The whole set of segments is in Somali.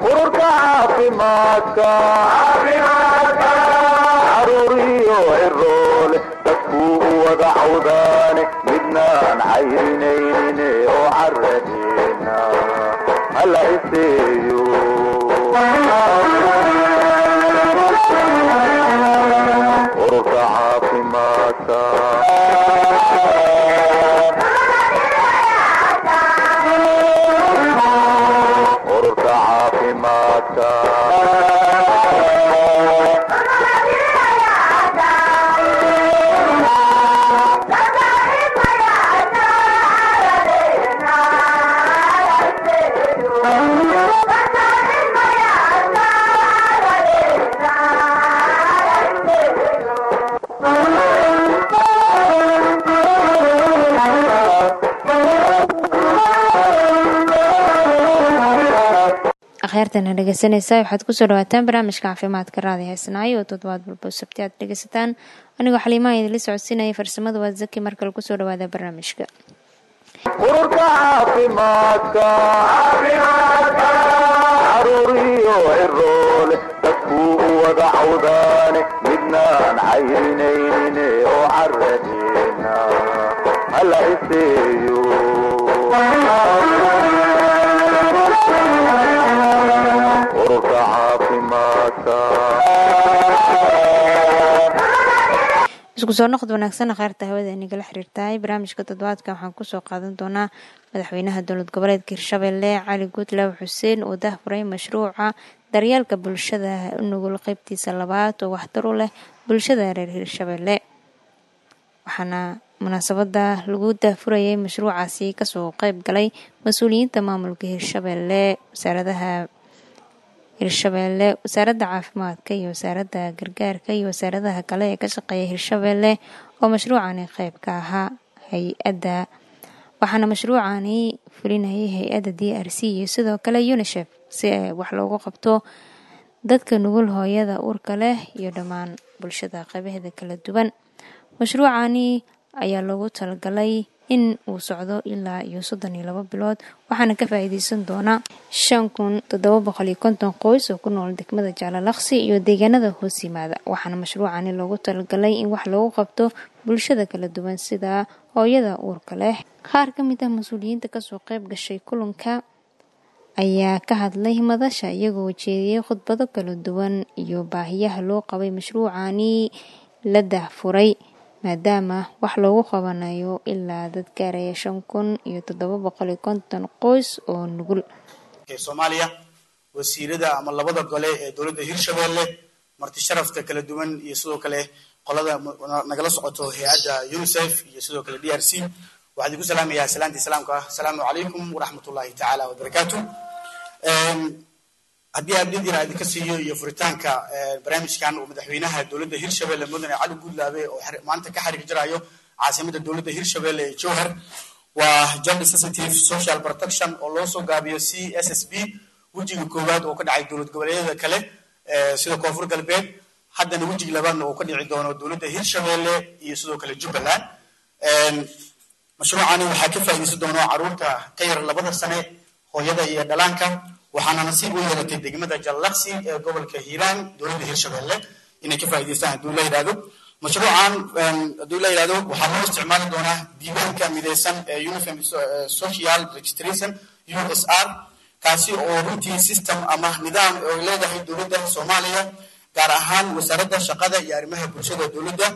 ururka caafimaadka caruuriyo ciroole dadkuu u wada cawdaane midnaan cayrinayne oo caradeena hala iseeyo ururka caafimaadka ururka caafimaadka akhyaartana dhegeysanaysa waxaad kusoo dhawaataan barnaamijka caafimaadka raadi heesnaayo oo toddobaad walba sabti aad dhegeysataan anigoo xaliimaha idinla socodsiinaya farsamada waa zaki markale kusoo dhawaada barnaamijka ururka caafimaadka caruuriyo ciroole dadkuu u wada cawdaane midnaan cayrinayne oo caradeena hala iseeyo ururka caafimaadka isku soo noqod wanaagsan akhaarta hawada inagala xiriirtahay barnaamijka toddobaadka waxaan kusoo qaadan doonaa madaxweynaha dowlad goboleedka hirshabelle cali guudlaaw xuseen oo dahfuray mashruuca daryeelka bulshada nugul qeybtiisa labaad oo waxtar u leh bulshada reer hirshabelle waxaana munaasabada lagu daahfurayay mashruucaasi kasoo qeyb galay mas-uuliyiinta maamulka hirshabelle wasaaradaha hirshabelle wasaaradda caafimaadka iyo wasaaradda gargaarka iyo wasaaradaha kale ee ka shaqeeya hirshabelle oo mashruucani qeyb ka ahaa hay-adda waxaana mashruucani fulinayay hay-adda d r c iyo sidoo kale unisef si ay wax loogu qabto dadka nugul hooyada uurka leh iyo dhammaan bulshada qeybaheeda kala duwan mashruucani ayaa loogu talagalay in uu socdo ilaa iyo soddon iyo labo bilood waxaana ka faa-iideysan doonaa shan kun toddoba boqol iyo konton qoys oo ku nool degmada jaalalaqsi iyo deegaanada hoos yimaada waxaana mashruucani loogu talagalay in wax loogu qabto bulshada kala duwan sida hooyada uurka leh qaar ka mid ah mas-uuliyiinta kasoo qeyb gashay kulanka ayaa ka hadlay madasha iyagoo jeediyey khudbado kala duwan iyo baahiyaha loo qabay mashruucani la dahfuray maadaama wax loogu qabanayo ilaa dad gaaraya shan kun iyo toddoba boqol iyo konton qoys oo nugul soomaaliya wasiirada ama labada gole ee dowladda hirshabelle marti sharafta kala duwan iyo sidoo kale qolada nagala socoto hay-adda unisef iyo sidoo kale d r c waxaan idinku salaamayaa salaantii salaamka ah asalaamu calaykum waraxmat ullahi tacaala wabarakaatu haddii abdid yar idinka siiyo iyo furitaanka barnaamijkan uu madaxweynaha dowladda hirshabelle mudane cali guudlaabe oo maanta ka xariir jirayo caasimada dowladda hirshabelle ee jowhar waa job sensitive social protection oo loo soo gaabiyo c s s b wejiga koowaad oo ka dhacay dowlad goboleedyada kale sida koonfur galbeed haddana wejiga labaadna uu ka dhici doono dowladda hirshabelle iyo sidoo kale jubbaland mashruucani waxaa ka faa'iideysan doono caruurta ka yar labada sane hooyada iyo dhalaanka waxaana nasiib u yeelatay degmada jallaqsi ee gobolka hiiraan dowladda hirshabelle inay ka faa'iideystaan hadduu la yidhahdo mashruucan hadduu la yidhahdo waxaa loo isticmaali doonaa diiwaanka mideysan ee uniform social registration u s r kaasi oo runtii system ama nidaam oo leedahay dowladda soomaaliya gaar ahaan wasaaradda shaqada iyo arrimaha bulshada dowladda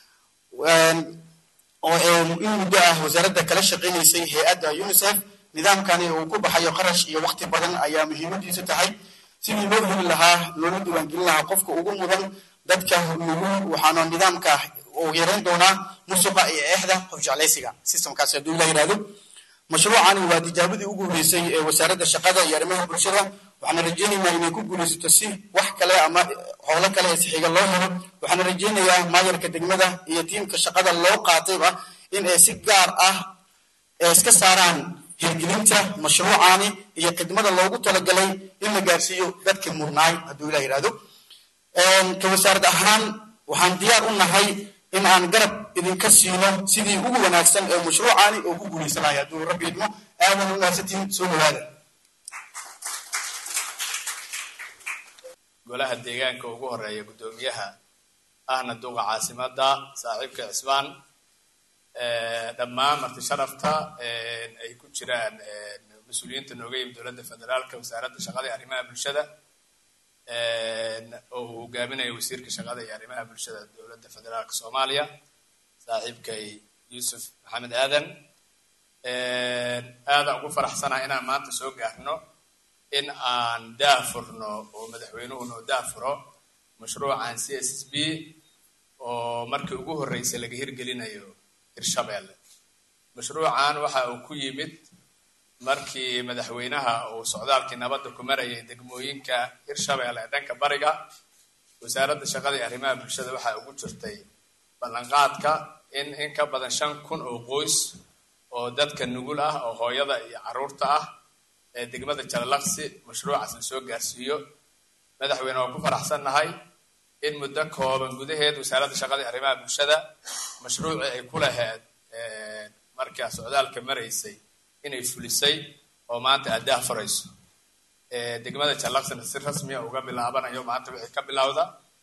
oo in muddo ah wasaaradda kala shaqaynaysay hay-adda unisef nidaamkani uu ku baxayo qarash iyo waqti badan ayaa muhiimadiisu tahay sidii loo heli lahaa loola diiwaangelin lahaa qofka ugu mudan dadka nugul waxaana nidaamka uu yareyn doonaa musuqa iyo eexda hofjeclaysiga systemkaasi hadduu la yidhahdo mashruucani waa tijaabadii ugu horeysay ee wasaaradda shaqada iyo arrimaha bulshada waxaana rajaynaynaa inay ku guulaysato si wax kale ama howlo kale ee sixiga loo helo waxaana rajaynayaa maayarka degmada iyo tiimka shaqada loo qaatayba in ay si gaar ah iska saaraan hirgelinta mashruucani iyo khidmada loogu talagalay in la gaarsiiyo dadka murnaay hadduu ilah yidhahdo ka wasaarad ahaan waxaan diyaar u nahay in aan garab idinka siino sidii ugu wanaagsan ee mashruucani oo ku guulaysanaya hadduu rabbi idmo aadan u mahadsantiin soo dhawaada golaha deegaanka ugu horeeya guddoomiyaha ahna duqa caasimadda saaxiibka cismaan dhammaan marti sharafta ay ku jiraan mas-uuliyiinta nooga yimid dowladda federaalka wasaaradda shaqada iyo arrimaha bulshada oo uu hogaaminayo wasiirka shaqada iyo arrimaha bulshada dowladda federaalka soomaaliya saaxiibkay yuusuf maxamed aadan aadaan ugu faraxsanaha inaan maanta soo gaarno in aan daafurno oo madaxweynuhu noo daafuro mashruucan c s s b oo markii ugu horreysay laga hirgelinayo hirshabeelle mashruucan waxa uu ku yimid markii madaxweynaha uu socdaalkii nabadda ku marayay degmooyinka hirshabeelle ee dhanka bariga wasaaradda shaqada iyo arrimaha bulshada waxaa ugu jirtay ballanqaadka in in ka badan shan kun oo qoys oo dadka nugul ah oo hooyada iyo carruurta ah ee degmada jalalaqsi mashruucaas la soo gaarsiiyo madaxweyne waa ku faraxsannahay in muddo kooban gudaheed wasaaradda shaqada iyo arrimaha bulshada mashruucii ay ku laheed markaa socdaalka maraysay inay fulisay oo maanta aad daafurayso degmada jallaqsina si rasmiya uga bilaabanayo maanta wixii ka bilowda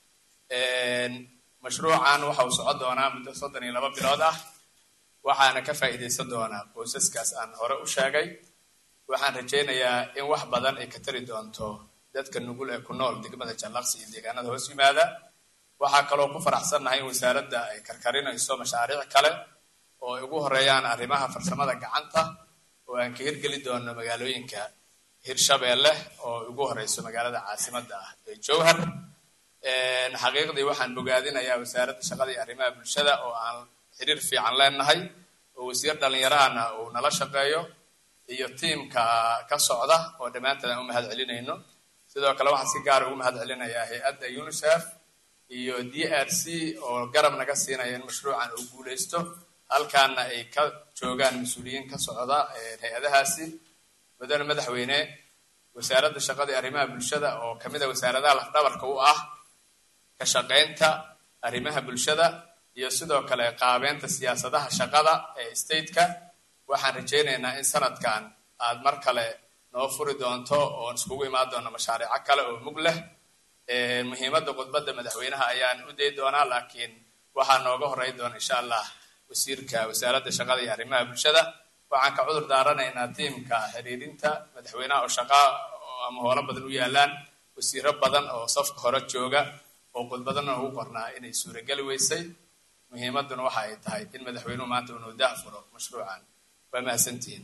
mashruucan waxa uu socon doonaa muddo soddon iyo laba bilood ah waxaana ka faa'iidaysan doonaa qoysaskaas aan hore u sheegay waxaan rajaynayaa in wax badan ay ka tari doonto dadka nugul ee ku nool degmada jallaqsi iyo deegaanada hoos yimaada waxaa kaloo ku faraxsannahay in wasaaradda ay karkarinayso mashaariic kale oo ay ugu horeeyaan arrimaha farsamada gacanta oo aan ka hirgeli doono magaalooyinka hirshabeelle oo ugu horeyso magaalada caasimadda ah ee jowhar xaqiiqdii waxaan bogaadinayaa wasaaradda shaqada iyo arrimaha bulshada oo aan xiriir fiican leenahay oo wasiir dhallinyarahana uu nala shaqeeyo iyo tiimka ka socda oo dhammaantood aan u mahad celinayno sidoo kale waxaan si gaara ugu mahad celinayaa hay-adda unicef iyo d r c oo garab naga siinaya in mashruucan uu guuleysto halkaana ay ka joogaan mas-uuliyiin ka socda hay-adahaasi mudane madaxweyne wasaaradda shaqada iyo arrimaha bulshada oo kamid a wasaaradaha lafdhabarka u ah ka shaqaynta arrimaha bulshada iyo sidoo kale qaabeynta siyaasadaha shaqada ee stateka waxaan rajaynaynaa in sanadkan aad mar kale noo furi doonto oon iskugu imaan doono mashaariico kale oo mug leh muhiimadda khudbadda madaxweynaha ayaan u day doonaa laakiin waxaa nooga horey doona insha allah wasiirka wasaaradda shaqada iyo arrimaha bulshada waxaan ka cudur daaranaynaa tiimka xiriirinta madaxweynaha oo shaqaa ama howlo badan u yaalaan wasiiro badan oo safka hore jooga oo khudbadana ugu qornaa inay suurageli weysay muhiimadduna waxa ay tahay in madaxweynuhu maanta uu noo daafuro mashruucan waa mahadsantihiin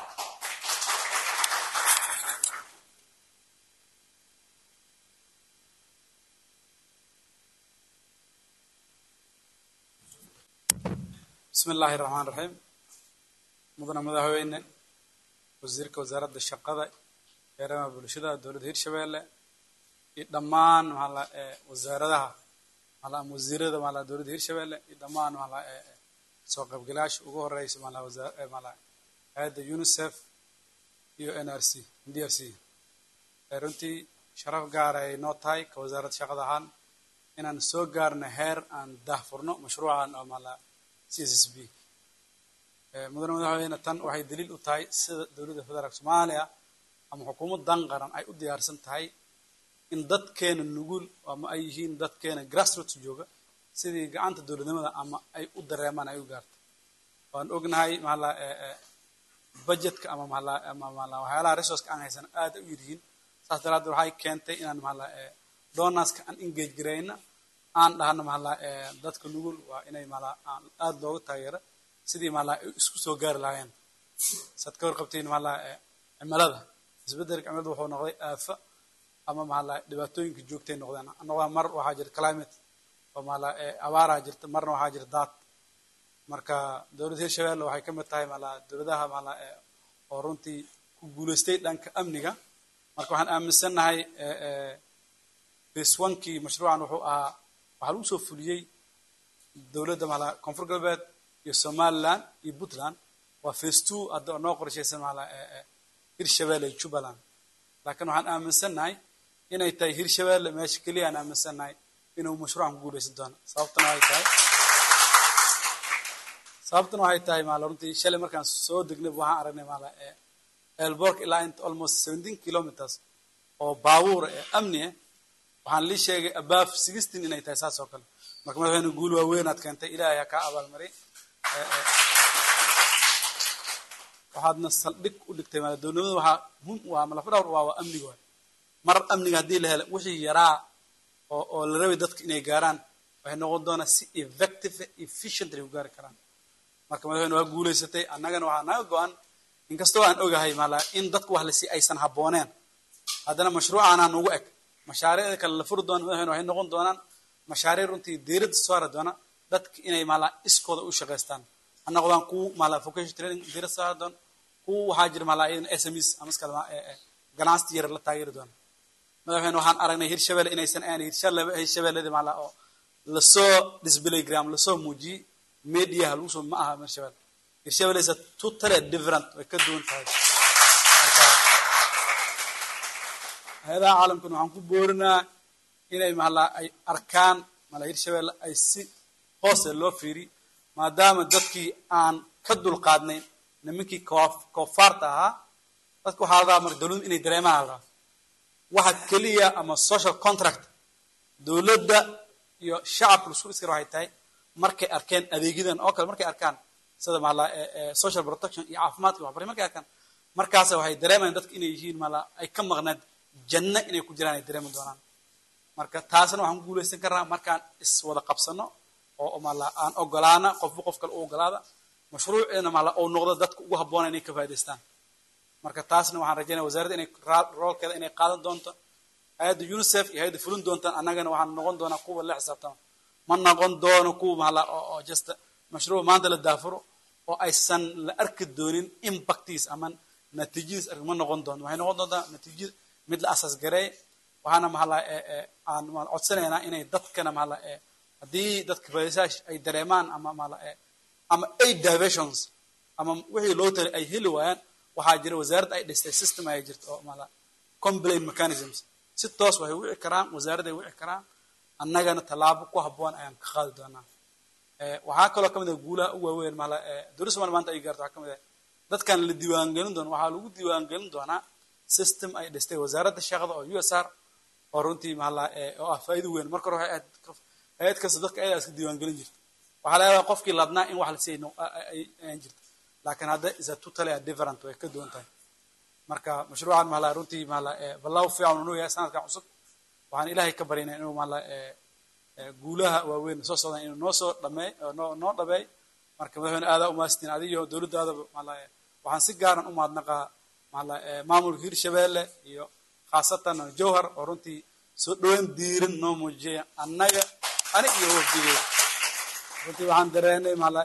bismi illaahi raxmaan raxiim mudane madaxweyne wasiirka wasaaradda shaqada arrimaha bulshada dowladda hirshabeelle iyo dhammaan maala wasaaradaha maala ama wasiirada maala dowladda hirshabeelle iyo dhammaan maala soo qaybgalayaasha ugu horeysa maala wasaar maala hay-adda unicef iyo n r c d r c runtii sharaf gaara ay noo tahay ka wasaaradda shaqada ahaan inaan soo gaarno heer aan daahfurno mashruucan oo maala c s s b mudane madaxweyne tan waxay daliil u tahay sida dowladda federaalk soomaaliya ama xukuumaddan qaran ay u diyaarsan tahay in dadkeena nugul ama ay yihiin dadkeena grassroots jooga sidii gacanta dowladnimada ama ay u dareemaan ay u gaarto waan ognahay maala budgetka ama maala ama maala waxyaalaha resourceka aan haysan aad u yiryihiin saas daraaddeed waxay keentay inaan maala donorska aan engage garayna aan dhahno maala dadka nugul waa inay maala aad looga taageero sidii maala ay isku soo gaari lahaayeen saad ka warqabtiin maala cimilada isbeddelka cimilada wuxuu noqday aafa ama maala dhibaatooyinka joogtay noqdeen noqdaan mar waxaa jirta climate oo maala abaaraa jirta marna waxaa jirta daad marka dowladda hirshabeelle waxay ka mid tahay maala dowladaha maala oo runtii ku guulaystay dhanka amniga marka waxaan aaminsannahay phase onkii mashruucan wuxuu ahaa waxaa lagu soo fuliyey dowladda maala koonfur galbeed iyo somaliland iyo puntland waa phase two hadda noo qorshaysan maala hirshabeelle iyo jubbaland laakiin waxaan aaminsannahay inay tahay hirshabeelle meesha keliya aan aaminsannahay inuu mashruucan ku guulaysan doono sababtana waxay tahay sababtana waxay tahay maala runtii shalay markaan soo degnay waxaan aragnay maala elbork ilaa inta almost seventeen kilometers oo baabuura ee amni ah waxaan lii sheegay abaaf sixteen inay tahay saas oo kale marka madaxweyne guul waaweyn aad keentay ilaahay ha kaa abaalmarin waxaadna saldhig u dhigtay maala dowladnimada waxaa muhim u ah malafa dhawr waa waa amniga waay mar amniga haddii la helo wixii yaraa oo oo la rabay dadka inay gaaraan waxay noqon doonaa si effective efficient ay u gaari karaan marka madaxweyne waa guulaysatay annagana waxaa naga go-an inkastoo aan ogahay maala in dadku wax lasi aysan habbooneen haddana mashruucaanaa nugu eg mashaariicda kale la furi doona madaxweyne waxay noqon doonaan mashaariic runtii diiradda saari doona dadka inay maala iskooda u shaqaystaan ha noqdaan kuwa maala vocation training diirad saari doona kuwa waxaa jira maala iyadan smes ama iska ganacsi yar la taageeri doona madaxweyne waxaan aragnay hirshabelle inaysan aan hirshabelle hirshabelledi maala oo lasoo display gram lasoo muujiyey mediaha lagu soo ma aha hirshabelle hirshabelle is a totally different way ka duwan tahay marka hay-adaha caalamkana waxaan ku boorinaa inay maala ay arkaan maala hirshabelle ay si hoose loo fiiri maadaama dadkii aan ka dulqaadnayn nimankii koofaarta ahaa dadka waxaa la rabaa marka dowladdu inay dareemaan la rabaa waxa keliya ama social contract dowladda iyo shacabka lasku iskara waxay tahay markay arkeen adeegyadan oo kale markay arkaan sida maala social protection iyo caafimaadka waxbari markay arkaan markaasa waxay dareemayaan dadka inay yihiin maala ay ka maqnaad janno inay ku jiraan ay dareemi doonaan marka taasna waxaan ku guulaysan karnaa markaan iswada qabsano oo maala aan ogolaana qofba qof kale u ogolaada mashruuceena maala uu noqdo dadka ugu habboona inay ka faa'idaystaan marka taasna waxaan rajaynaya wasaaradda inay roolkeeda inay qaadan doonto hay-adda unicef iyo hay-adda fulin doontaan annagana waxaan noqon doonaa kuwa la xisaabtama ma noqon doono kuwa maala oo just mashruuc maanta la daafuro oo aysan la arki doonin impactiis ama natiijadiis ark ma noqon doono waxay noqon doontaa natiijada mid la asas gareey waxaana mahala aan codsanaynaa inay dadkana mahala haddii dadka faa'iidaysayaasha ay dareemaan ama mahala ama aid diversions ama wixii loo talay ay heli waayaan waxaa jira wasaaradda ay dhistay system ay jirto oo maala complaint mechanisms si toos waxay wici karaan wasaaradda ay wici karaan annagana tallaabo ku habboon ayaan ka qaadi doonaa waxaa kaloo kamid ah guulaha u waaweyn maala dowladda somalia maanta ay gaarto waxaa kamid ah dadkan la diiwaangelin doono waxaa lagu diiwaangelin doonaa system ay dhistay wasaaradda shaqada oo u s r oo runtii maala oo ah faa'iido weyn marka hore waxay hay-ad kasta dadka ayadaa iska diiwaangelin jirta waxaa laga yaabaa qofkii ladnaa in wax la siiyay ayan jirta laakiin hadda is a totally a different way ka duwan tahay marka mashruucan maala runtii maala balaaw fiican inuu yahay sanadkan cusub waxaan ilaahay ka baryaynaa inuu maala guulaha waaweyn soo socdaan inuu noo soo dhameey noo noo dhabeey marka madaxweyne aadaa umaastiin adiyo dowladdaadaba maala waxaan si gaaran u mahadnaqaa maala maamulka hirshabelle iyo khaasatan jowhar oo runtii soo dhaweyn diiran noo muujiyaya annaga ani iyo wafdigeeda runtii waxaan dareenay maala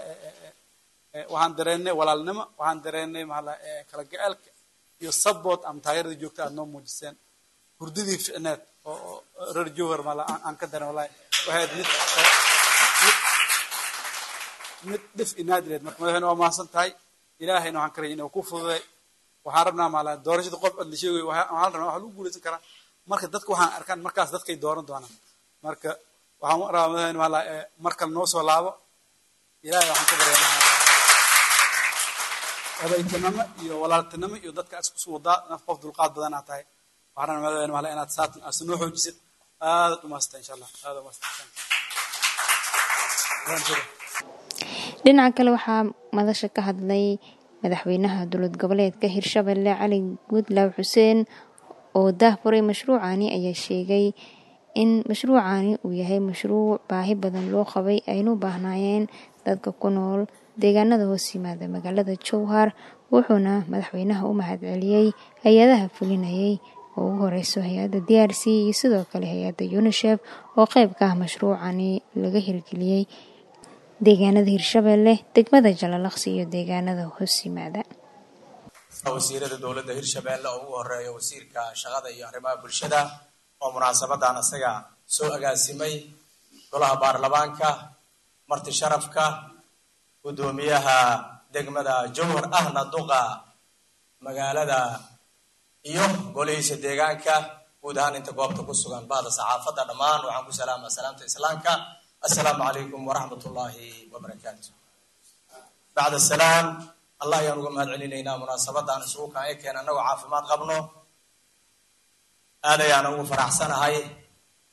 waxaan dareennay walaalnimo waxaan dareennay maala kala gaceelka iyo support ama taageerada joogta aad noo muujiseen hurdadii ficneed oo reer jowhar maala aan ka dareen wallahi waxayd mid mid dhif inaadileed marka madaxweyne waa mahadsan tahay ilaahayna waxaan ka rajay inuu ku fududay waxaan rabnaa maala doorashada qof ad la sheegayo waxaan rabnaa waxa lagu guulaysan karaa marka dadka waxaan arkaan markaas dadkay dooran doonaan marka waxaan rabaa madaxweyne maala mar kale noo soo laabo ilahay waxaan ka baryaa odaytinimo iyo walaaltinimo iyo dadka isku wadaa naf qof dulqaad badan aad tahay waxaan rabaa madaxweyne maala inaad saatan aad noo xoojisid aad u maasata insha allah aad u maasata dhinaca kale waxaa madasha ka hadlay madaxweynaha dowlad goboleedka hirshabelle cali guudlaaw xuseen oo daahfuray mashruucani ayaa sheegay in mashruucani uu yahay mashruuc baahi badan loo qabay aynu baahnaayeen dadka ku nool deegaanada hoos yimaada magaalada jowhar wuxuuna madaxweynaha u mahadceliyey hay-adaha fulinayay oo ugu horeyso hay-adda d r c iyo sidoo kale hay-adda unisef oo qeyb ka ah mashruucani laga hirgeliyey deegaanada hirshabelle degmada jalalaqsi iyo deegaanada hoos yimaada wasiirada dowladda hirshabelle oo ugu horeeya wasiirka shaqada iyo arrimaha bulshada oo munaasabadan isaga soo agaasimay golaha baarlamaanka marti sharafka guddoomiyaha degmada jowhar ahna duqa magaalada iyo golihiisa deegaanka guud ahaan inta goobta ku sugan bahda saxaafadda dhammaan waxaan ku salaama salaamta islaamka assalaamu calaykum waraxmat ullaahi wabarakaatu bacda salaam allah ayaan uga mahad celinaynaa munaasabadan isugu kaan ekeen annagoo caafimaad qabno aad ayaan ugu faraxsanahay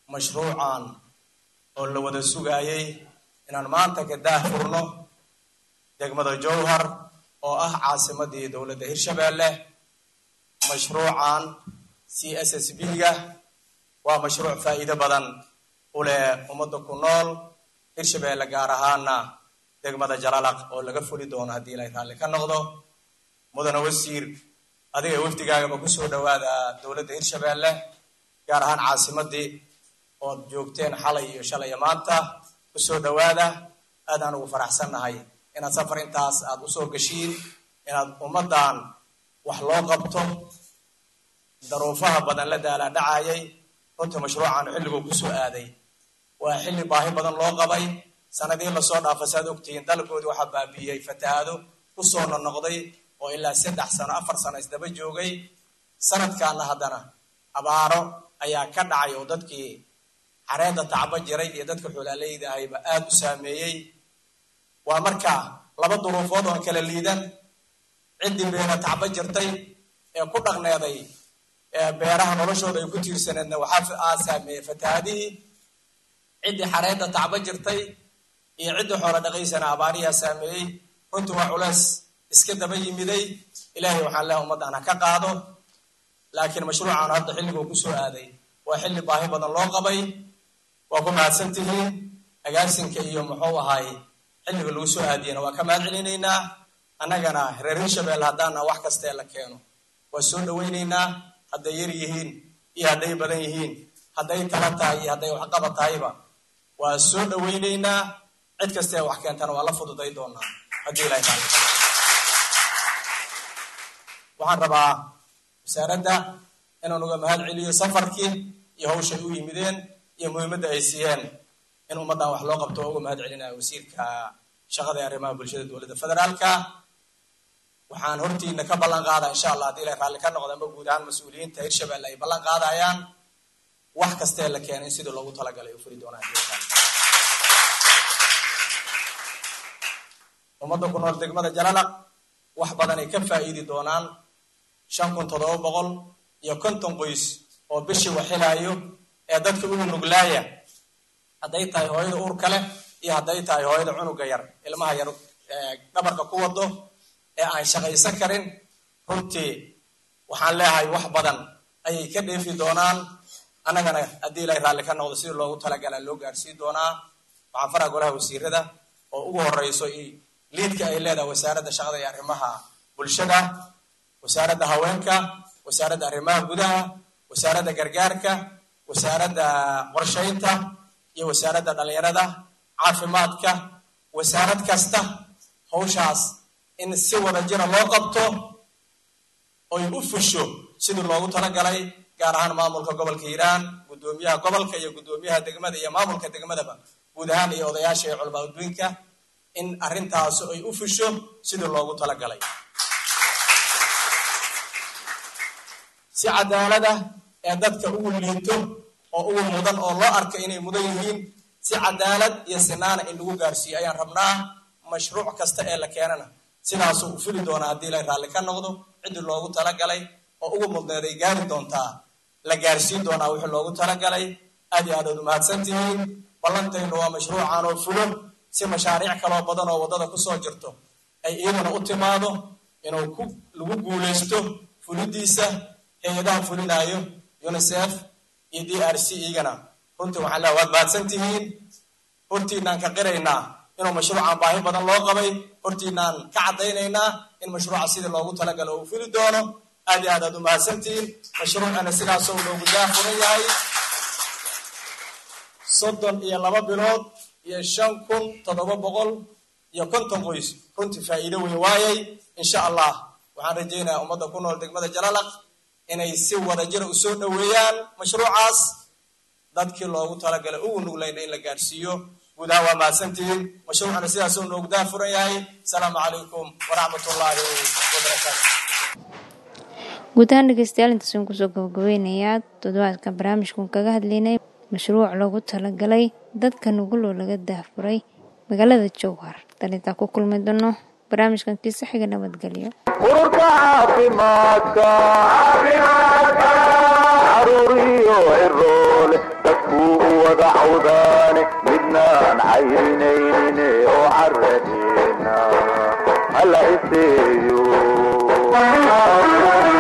mashruucan oo la wada sugaayay inaan maanta ka daahfurno degmada jowhar oo ah caasimadii dowladda hirshabeelle mashruucan c s s b ga waa mashruuc faa'iido badan u leh ummadda ku nool hirshabeelle gaar ahaana degmada jalalaq oo laga fuli doono haddii ilay raalli ka noqdo mudane wasiir adiga wafdigaagaba kusoo dhawaada dowladda hirshabeelle gaar ahaan caasimadii ood joogteen xalay iyo shalay iyo maanta kusoo dhawaada aadaan ugu faraxsannahay inaad safar intaas aad usoo geshiin inaad ummaddan wax loo qabto daruufaha badan la daalaa dhacayay runtii mashruucan xilliguu kusoo aaday waa xilli baahi badan loo qabay sanadihii lasoo dhaafa saad ogtihiin dalkoodii waxaa baabiiyey fatahaado kusoo nonoqday oo ilaa saddex sano afar sano isdaba joogay sanadkaana haddana abaaro ayaa ka dhacay oo dadkii xareedda tacbo jiray iyo dadka xoolaaleyda ahayba aada u saameeyey waa markaa laba duruufood oon kala liidan ciddii beera tacbo jirtay ee ku dhaqneeday beeraha noloshooda ay ku tiirsaneedna waxaa aa saameeyey fatahaadihii ciddii xareedda tacbo jirtay iyo ciddii xoolo dhaqaysana abaariyaa saameeyey runtii waa culeys iska daba yimiday ilaahay waxaan leehay ummaddan ha ka qaado laakiin mashruucan hadda xilliguu kusoo aaday waa xilli baahi badan loo qabay waa ku mahadsan tihiin agaasinka iyo muxuu ahaay xilliga lagu soo aadiyana waa ka mahad celinaynaa annagana reer hirshabelle haddaana wax kastee la keeno waa soo dhawaynaynaa hadday yar yihiin iyo hadday badan yihiin hadday tala tahay iyo hadday waxqaba tahayba waa soo dhawaynaynaa cid kastee wax keentana waa la fududay doonaa haddii ilahay taala waxaan rabaa wasaaradda inaan uga mahad celiyo safarkii iyo hawshay u yimideen iyo muhiimadda ay siiyeen in ummaddan wax loo qabto oo uga mahad celinaya wasiirka shaqada ee arrimaha bulshada dowladda federaalka waxaan hortiina ka ballan qaadaa insha allah haddii ilay raalli ka noqda ama guud ahaan mas-uuliyiinta hirshabelle ay ballan qaadayaan wax kastee la keena in sidii loogu talagalay u furi doonaa ummadda ku nool degmada jalalaq wax badan ay ka faa'iidi doonaan shan kun toddoba boqol iyo konton qoys oo bishii waxilaayo ee dadka ugu nuglaaya hadday tahay hooyada uurka leh iyo hadday tahay hooyada cunuga yar ilmaha yar dhabarka ku wado ee aan shaqaysan karin runtii waxaan leeyahay wax badan ayay ka dheefi doonaan annagana haddii ilaahay raalli ka noqdo sidii loogu talagalaa loo gaarsiin doonaa waxaan faraa golaha wasiirada oo ugu horeyso liidka ay leedahay wasaaradda shaqada iyo arrimaha bulshada wasaaradda haweenka wasaaradda arrimaha gudaha wasaaradda gargaarka wasaaradda qorshaynta iyo wasaaradda dhalinyarada caafimaadka wasaarad kasta hawshaas in si wada jira loo qabto oy u fusho sidii loogu talagalay gaar ahaan maamulka gobolka hiiraan guddoomiyaha gobolka iyo guddoomiyaha degmada iyo maamulka degmadaba guud ahaan iyo odayaasha iyo culamaa udduinka in arrintaasi ay u fusho sidii loogu talagalay si cadaalada ee dadka ugu liito oo ugu mudan oo loo arkay inay mudan yihiin si cadaalad iyo sinaana in lagu gaarsiiyo ayaan rabnaa mashruuc kasta ee la keenana sidaasuu u fuli doonaa haddii ilay raalli ka noqdo ciddii loogu talagalay oo ugu mudneed ay gaari doontaa la gaarsiin doonaa wixii loogu talagalay aad iyo aad aad umahadsan tihiin ballantaynu waa mashruucan oo fulo si mashaariic kaloo badan oo waddada kusoo jirto ay iyaduna u timaado inuu ku lagu guulaysto fulidiisa hay-adaha fulinaayo unicef iyo d r c igana runtii waxaan leeha waad mahadsan tihiin hortiinaan ka qiraynaa inuu mashruucan baahi badan loo qabay hortiinaan ka caddaynaynaa in mashruuca sidii loogu talagalo uu fuli doono aad iyo aad aad umahadsan tihiin mashruucana sidaasoo loogu daafuran yahay soddon iyo laba bilood iyo shan kun toddoba boqol iyo konton qoys runtii faa'iido weyn waayay insha allah waxaan rajaynayaa ummadda ku nool degmada jalalaq inay si wada jira u soo dhoweeyaan mashruucaas dadkii loogu talagalay ugu nuglayna in la gaarsiiyo guud ahaan waa mahadsantihiin mashruucana sidaasoo noogu daafuran yahay asalaamu calaykum waraxmat ullaahi wabarakaatu guud ahaan dhegeystayaal intaasaan kusoo gabagabeynayaa toddobaadka barnaamijkan kaga hadlaynay mashruuc loogu talagalay dadka nugul oo laga daahfuray magaalada jowhar dalintaa ku kulmi doono barnaamijkan kiisa xiga nabadgelyo ururka caafimaadka caruur iyo ciroole ciroole dadkuu u wada cawdaane midnaan cayrinayne oo caradeena hala iseeyo